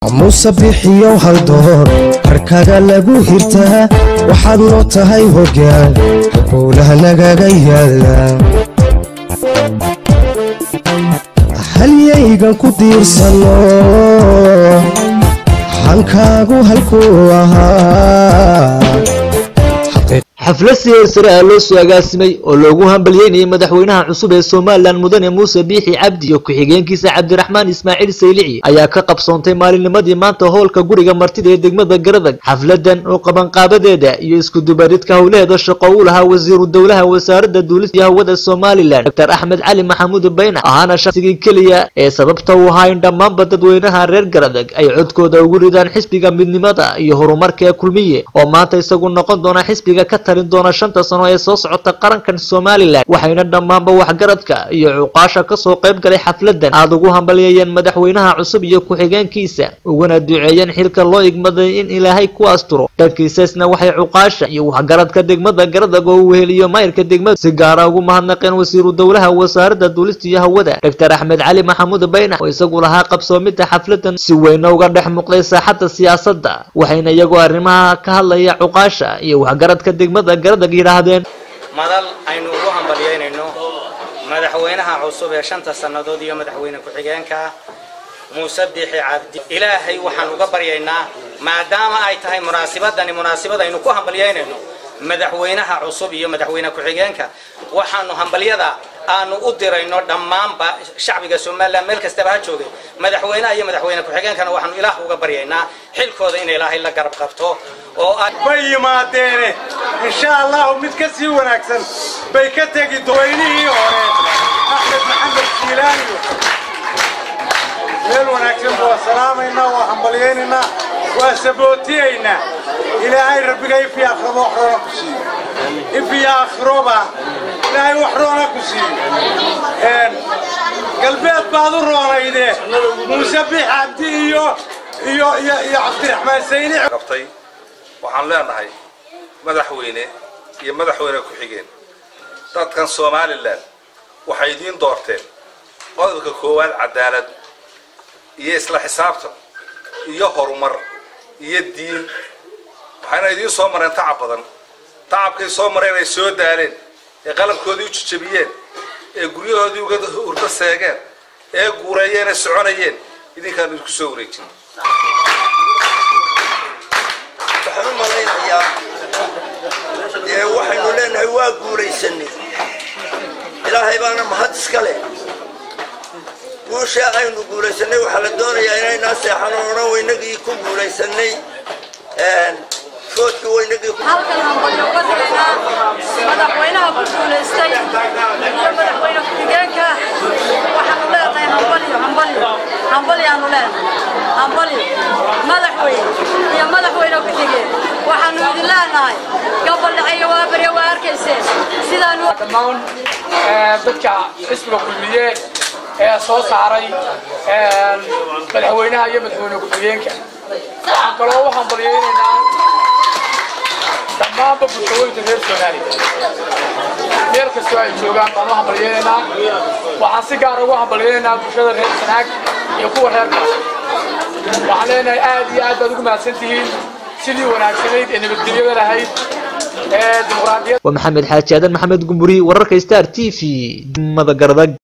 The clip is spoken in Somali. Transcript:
muuse bixiyow hal door harkaga lagu hirtaa waxaad noo tahay hoggaan howlaha nagaga yaala halyaygan ku diirsano hankaagu halkuu ahaa xaflad siheer sare ah loo soo agaasimay oo loogu hambalyeynayay madaxweynaha cusub ee somalilan mudane muuse biixi cabdi iyo ku-xigeenkiisa cabdiraxmaan ismaaciil saylici ayaa ka qabsoontay maalinnimadii maanta hoolka guriga martida ee degmada garadag xafladan oo qabanqaabadeeda iyo iskudubaridka howlaheeda shaqo u lahaa wasiiru dowlaha wasaaradda duulista iyo hawada somalilan doctor axmed cali maxamuud bayna ahaana shaqsigii keliya ee sababta u ahaa in dhammaanba dadweynaha reer garadag ay codkooda ugu ridaan xisbiga midnimada iyo horumarka ee kulmiye oo maanta isagu noqon doona xisbiga ka talin doona shanta sano ee soo socota qarankan somalilan waxayna dhammaanba waxgaradka iyo cuqaasha kasoo qayb galay xafladan aada ugu hambalyeeyeen madaxweynaha cusub iyo ku-xigeenkiisa uguna duceeyeen xilka loo igmaday in ilaahay ku asturo dhankiisasna waxay cuqaasha iyo waxgaradka degmada garadag oo uu heliyo mayrka degmada si gaara ugu mahadnaqeen wasiiru dowlaha wasaaradda duulista iyo hawada doctor axmed cali maxamuud baynax oo isagu lahaa qabsoomida xafladan si weyna uga dhex muuqday saaxadda siyaasadda waxayna iyagoo arrimaha ka hadlaya cuqaasha iyo waxgaradka degmada garadag yidhaahdeen madal aynu ugu hambalyeynayno madaxweynaha cusub ee shanta sannadood iyo madaxweyne ku-xigeenka muuse biixi cabdi ilaahay waxaan uga baryaynaa maadaama ay tahay munaasibadani munaasibad aynu ku hambalyeynayno madaxweynaha cusub iyo madaxweyne ku-xigeenka waxaanu hambalyada aanu u dirayno dhammaanba shacbiga somalilan meel kastaba ha joogay madaxweynaha iyo madaxweyne ku-xigeenkana waxaanu ilaah uga baryaynaa xilkooda in ilaahay la garab qabto oo bay yimaadeene insha allahu mid ka sii wanaagsan bay ka tegi daweynihii hore axmed maxamed jiilaaniyo meel wanaagsan waa salaamaynaa waa hambalyaynaynaa waa sabootiyaynaa ilaahay rabbiga ifi akhroba wax roona ku siiyo ifi akhroba ilaahay wax roona ku siiyo galbeed baad u roonayde muuse bix cabdi iyo iyo iyo iyo cabdiraxmaan sayni qabtay waxaan leenahay madaxweyne iyo madaxweyne ku-xigeen dadkan somalilan waxay idiin doorteen qodobka koowaad cadaalad iyo isla xisaabtan iyo horumar iyo diin waxayna idiin soo mareen tacab badan tacabkay soo mareen ay soo daaleen ee qalabkoodii u jijabiyeen ee guryahoodii uga hurdo seegeen ee guureeyeen ee soconayeen idinkaan idinku soo wareejin waxaan u malaynayaa dee waxaynu leenahay waa guulaysanay ilaahay baana mahad iska leh guusha aynu guulaysanay waxaa la doonayaa inaynaa seexan oo dhan waynagii ku guulaysanay foodkii waynagii halkan hambalyo uga digaynaa madaxweynaha ku guulaystay iyo madaxweyne ku-xigeenka waxaanu leenahay hambalyo hambalyo hambalyaanu leenahay hambalyo madaxweyne iyo madaxweyne ku-xigeen waxaanu idin leenahay gabaldhaceeyo waa barya waa arkayseen sidaanu dhammaan dadka xisbiga kulmiye ee soo saaray madaxweynaha iyo madaxweyne ku-xigeenka waxaan kaloo u hambalyeynaynaa dhammaanba bulshooyinka reer soomaaliya meel kastoo ay joogaan baan u hambalyeynaynaa waxaan si gaara ugu hambalyeynaynaa bulshada reer sanaag iyo kuwa reer kaas waxaan leenahay aad iyo aad baad ugu mahadsan tihiin sidii wanaagsanayd ee nabadgelyada lahayd ee dimuqraadiyad waa maxamed xaaji aadan maxamed gumburi wararka star t v degmada garadag